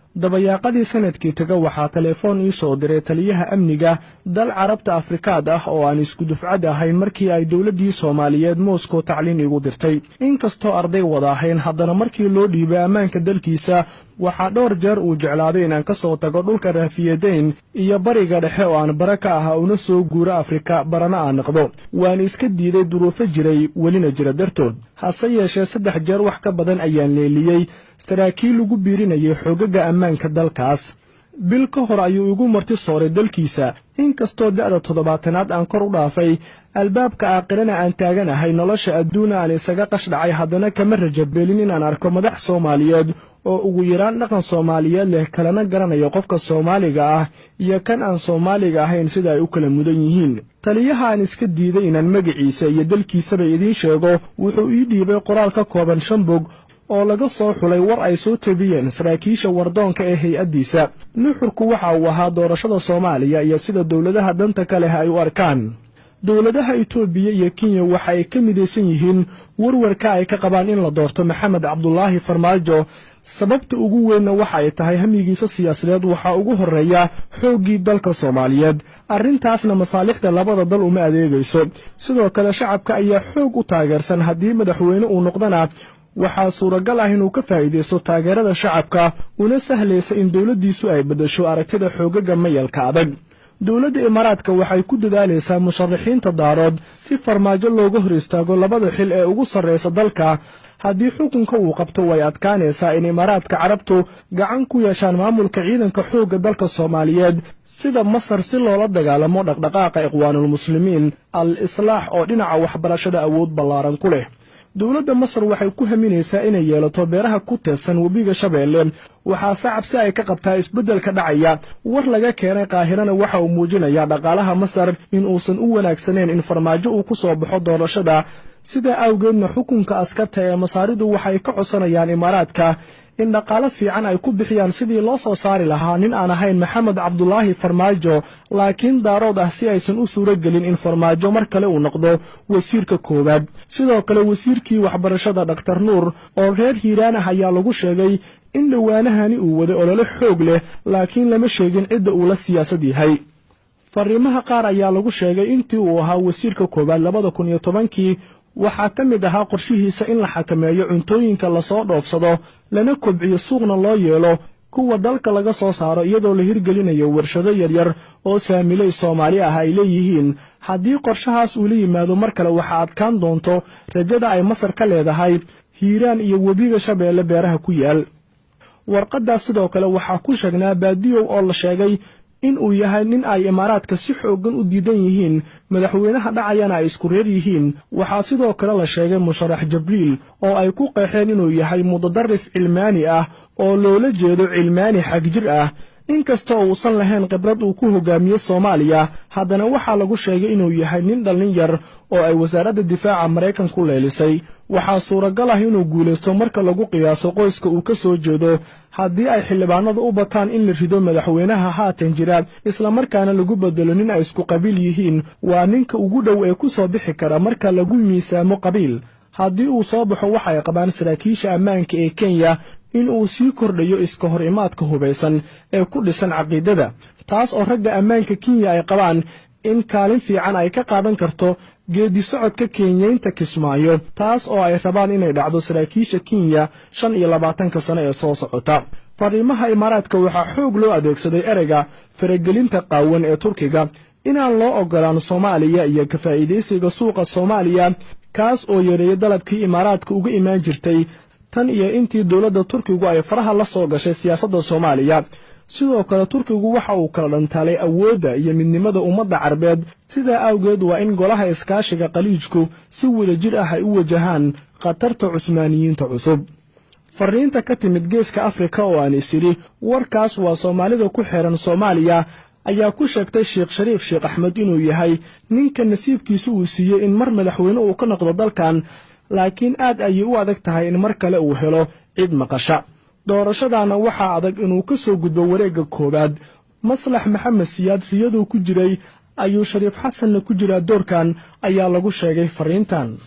dabayaaqadii sanadkii taga waxaa telefoon ii soo diray taliyaha amniga dal carabta afrikaad ah oo aan isku dufcad ahayn markii ay dowladdii soomaaliyeed moscow tacliin igu dirtay inkastoo arday wada ahayn haddana markii loo dhiibay ammaanka dalkiisa waxaa dhowr jeer uu jeclaaday inaan ka soo tago dhulka raafiyadeyn iyo bariga dhexe oo aan bara ka ah una soo guuro afrika barana aan noqdo waan iska diiday duruufo jiray welina jira dartood hase yeeshee saddex jeer wax ka badan ayaan leeliyey saraakiil lagu biirinayay xoogaga ammaanka dalkaas bil ka hor ayuu igu marti sooray dalkiisa inkastoo da'da toddobaatanaad aan kor u dhaafay albaabka aakhirana aan taaganahay nolosha adduuna aan isaga qashdhacay haddana kama rajabeelin inaan arko madax soomaaliyeed oo ugu yaraan dhaqan soomaaliyeed leh kalena garanayo qofka soomaaliga ah iyo kan aan soomaaliga ahayn sida ay u kala mudan yihiin taliyaha aan iska diiday inaan magaciisa iyo dalkiisaba idiin sheego wuxuu ii dhiibay qoraal ka kooban shan bog oo laga soo xulay war ay soo tabiyeen saraakiisha wardoonka ee hay-addiisa nuxurku waxa uu ahaa doorashada soomaaliya iyo sida dowladaha danta ka leh ay u arkaan dowladaha itoobiya iyo kenya waxa ay ka midaysan yihiin warwarka ay ka qabaan in la doorto maxamed cabdulaahi farmaajo sababta ugu weynna waxa ay tahay hamigiisa siyaasadeed waxaa ugu horreeya xooggii dalka soomaaliyeed arrintaasna masaalixda labada dal uma adeegayso sidoo kale shacabka ayaa xoog u taageersan haddii madaxweyne uu noqdana waxaa suuragal ah inuu ka faa'iidaysto taageerada shacabka una sahlaysa in dowladdiisu ay beddesho aragtida xoogaga mayalka adag dowladda imaaraadka waxay ku dadaalaysaa musharaxiinta daarood si farmaajo looga hor istaago labada xil ee ugu sarraysa dalka haddii xukunka uu qabto way adkaanaysaa in imaaraadka carabtu gacan ku yeeshaan maamulka ciidanka xoogga dalka soomaaliyeed sida masar si loola dagaalamo dhaqdhaqaaqa ikhwaanulmuslimiin al islaax oo dhinaca waxbarashada awood ballaaran ku leh dowladda masar waxay ku haminaysaa inay yeelato beeraha ku teedsan webiga shabeelle waxaase cabsi ay ka qabtaa isbeddelka dhacaya war laga keenay qaahirana waxa uu muujinayaa dhaqaalaha masar in uusan u wanaagsanayn in farmaajo uu ku soo baxo doorashada sidaa awgeedna xukunka askarta ee masaaridu waxay ka codsanayaan imaaraadka in dhaqaalo fiican ay ku bixiyaan sidii loo soo saari lahaa nin aan ahayn maxamed cabdulaahi farmaajo laakiin daarood ah si aysan u suuro gelin in farmaajo mar kale uu noqdo wasiirka koowaad sidoo kale wasiirkii waxbarashada dhakhtar nuur oo reer hiiraan ah ayaa lagu sheegay in dhowaanahani uu waday olole xoog leh laakiin lama sheegin cidda uu la siyaasad yahay fariimaha qaar ayaa lagu sheegay intii uu ahaa wasiirka koowaad labada kun iyo tobankii waxaa ka mid ahaa qorshihiisa in la xakameeyo cuntooyinka lasoo dhoofsado lana kobciyo suuqna loo yeelo kuwa dalka laga soo saaro iyadoo la hirgelinayo warshado yaryar oo saamiley soomaali ah ay leeyihiin haddii qorshahaas uu la yimaado mar kale waxaa adkaan doonto rajada ay masar ka leedahay hiiraan iyo webiga shabeelle beeraha ku yaal warqaddaas sidoo kale waxaa ku sheegnaa baadiyow oo la sheegay in uu yahay nin ay imaaraadka si xooggan u diidan yihiin madaxweynaha dhacayana ay isku reer yihiin waxaa sidoo kale la sheegay musharax jabriil oo ay ku qeexeen inuu yahay mudadarif cilmaani ah oo loola jeedo cilmaani xagjir ah inkastoo uusan lahayn khibrad uu ku hogaamiyo soomaaliya haddana waxaa lagu sheegay inuu yahay nin dhallin yar oo ay wasaaradda difaaca maraykan ku leelisay waxaa suuragal ah inuu guulaysto marka lagu qiyaaso qoyska uu ka soo jeedo haddii ay xildhibaanadu u bataan in la rido madaxweynaha haatan jira islamarkaana lagu bedelo nin ay isku qabiil yihiin waa ninka ugu dhow ee ku soo bixi kara marka lagu miisaamo qabiil haddii uu soo baxo waxa ay qabaan saraakiisha ammaanka ee kenya in uu sii kordhayo iska hor imaadka hubaysan ee ku dhisan caqiidada taas oo ragga ammaanka kenya ay qabaan in kaalin fiican ay ka qaadan karto geedi socodka kenyaynta kismaayo taas oo ay rabaan inay dhacdo saraakiisha kenya shan iyo labaatanka sano ee soo socota fariimaha imaaraadka waxaa xoog loo adeegsaday ereyga faragelinta qaawan ee turkiga inaan loo ogolaan soomaaliya iyo ka faa'iidaysiga suuqa soomaaliya kaas oo yareeyay dalabkii imaaraadka uga imaan jirtay tan iyo intii dowladda turkigu ay faraha la soo gashay siyaasadda soomaaliya sidoo kale turkigu waxa uu kala dhantaalay awoodda iyo midnimada ummadda carbeed sidaa awgeed waa in golaha iskaashiga khaliijku si wadajir ah ay u wajahaan khatarta cusmaaniyiinta cusub fariinta ka timid geeska afrika oo aan isiri warkaas waa soomaalida ku xeehan soomaaliya ayaa ku sheegtay sheekh shariif sheekh axmed inuu yahay ninka nasiibkiisa uu siiyey in mar madaxweyne uu ka noqdo dalkan laakiin aad ayay u adag tahay in mar kale uu helo cid maqasha doorashadaana waxaa adag inuu ka soo gudbo wareegga koowaad maslax maxamed siyaad riyaduu ku jiray ayuu shariif xasanna ku jiraa doorkan ayaa lagu sheegay fariintan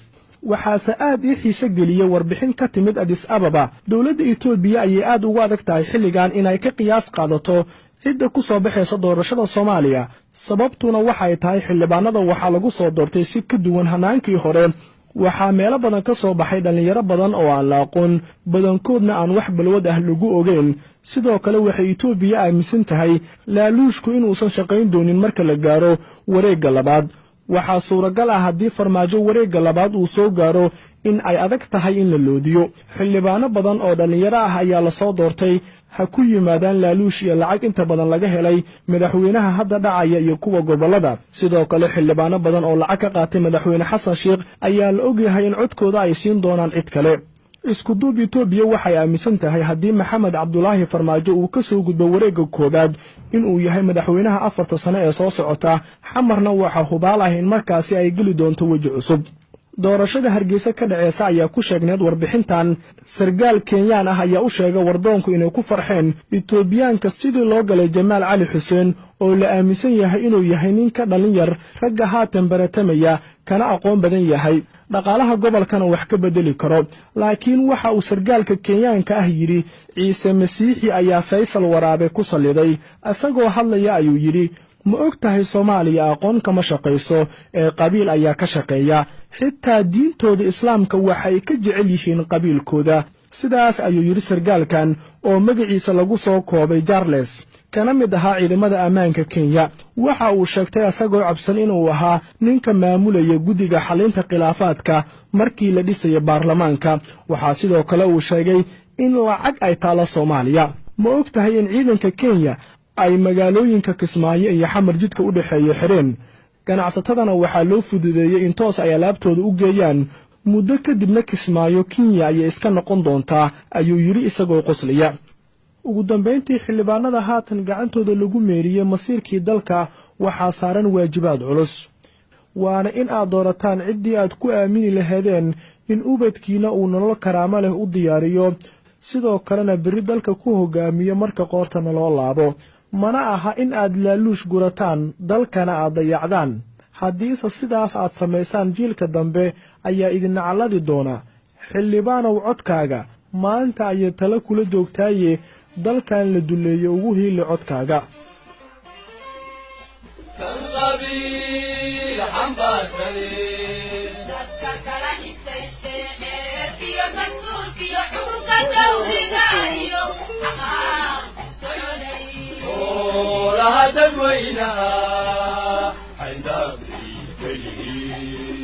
waxaase aad ii xiise geliyey warbixin ka timid adis ababa dowladda etoobiya ayay aad ugu adag tahay xilligan inay ka qiyaas qaadato cidda ku soo baxaysa doorashada soomaaliya sababtuna waxay tahay xildhibaanada waxaa lagu soo doortay si ka duwan hanaankii hore waxaa meelo badan ka soo baxay dhallinyaro badan oo aan la aqoon badankoodna aan wax balwad ah lagu ogeyn sidoo kale waxay etoobiya aaminsan tahay laaluushku inuusan shaqayn doonin marka la gaaro wareegga labaad waxaa suuragal ah haddii farmaajo wareegga labaad uu soo gaaro in ay adag tahay in la loodiyo xildhibaano badan oo dhallinyaro ah ayaa lasoo doortay ha ku yimaadaan laaluush iyo lacag inta badan laga helay madaxweynaha hadda dhacaya iyo kuwa gobollada sidoo kale xildhibaano badan oo lacag ka qaatay madaxweyne xasan sheikh ayaa la ogyahay in codkooda ay siin doonaan cid kale iskuduub etoobiya waxay aaminsan tahay haddii maxamed cabdulaahi farmaajo uu ka soo gudbo wareegga koowaad inuu yahay madaxweynaha afarta sane ee soo socota xamarna waxaa hubaal ah in markaasi ay geli doonto weji cusub doorashada hargeysa ka dhaceysa ayaa ku sheegneed warbixintan sargaal kenyaan ah ayaa u sheegay wardoonku inay ku farxeen etoobiyaanka sidii loo galay jamaal cali xuseen oo la aaminsan yahay inuu yahay nin ka dhallin yar ragga haatan baratamaya kana aqoon badan yahay dhaqaalaha gobolkana wax ka beddeli karo laakiin waxa uu sargaalka kenyaanka ah yidhi ciise masiixi ayaa faysal waraabe ku salliday isagoo hadlaya ayuu yidhi ma og tahay soomaaliya aqoon kama shaqayso ee qabiil ayaa ka shaqeeya xitaa diintooda islaamka waxay ka jecel yihiin qabiilkooda sidaas ayuu yidhi sargaalkan oo magaciisa lagu soo koobay jarles kana mid ahaa ciidamada ammaanka kenya waxa uu sheegtay isagoo cabsan inuu ahaa ninka maamulaya guddiga xalinta khilaafaadka markii la dhisaya baarlamaanka waxaa sidoo kale uu sheegay in lacag ay taalo soomaaliya ma og tahay in ciidanka kenya ay magaalooyinka kismaayo iyo xamar jidka u dhexeeya xidheen ganacsatadana waxaa loo fududeeyey in toos ay alaabtooda u geeyaan muddo kadibna kismaayo kenya ayay iska noqon doontaa ayuu yidhi isagoo qoslaya ugu dambayntii xildhibaanada haatan gacantooda lagu meeriyey masiirkii dalka waxaa saaran waajibaad culus waana in aad doorataan ciddii aad ku aamini lahaydeen in ubadkiina uu nolol karaamo leh u diyaariyo sidoo kalena berri dalka ku hogaamiyo marka qoortana loo laabo mana aha in aad laaluush gurataan dalkana aad dayacdaan haddiise sidaas aad samaysaan jiilka dambe ayaa idin nacalladi doona xildhibaanow codkaaga maanta ayay tala kula joogtaaye dalkan la dulleeyo ugu hiili codkaaga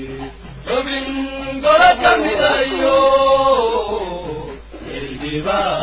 xubin golo ka midayo xildhibaan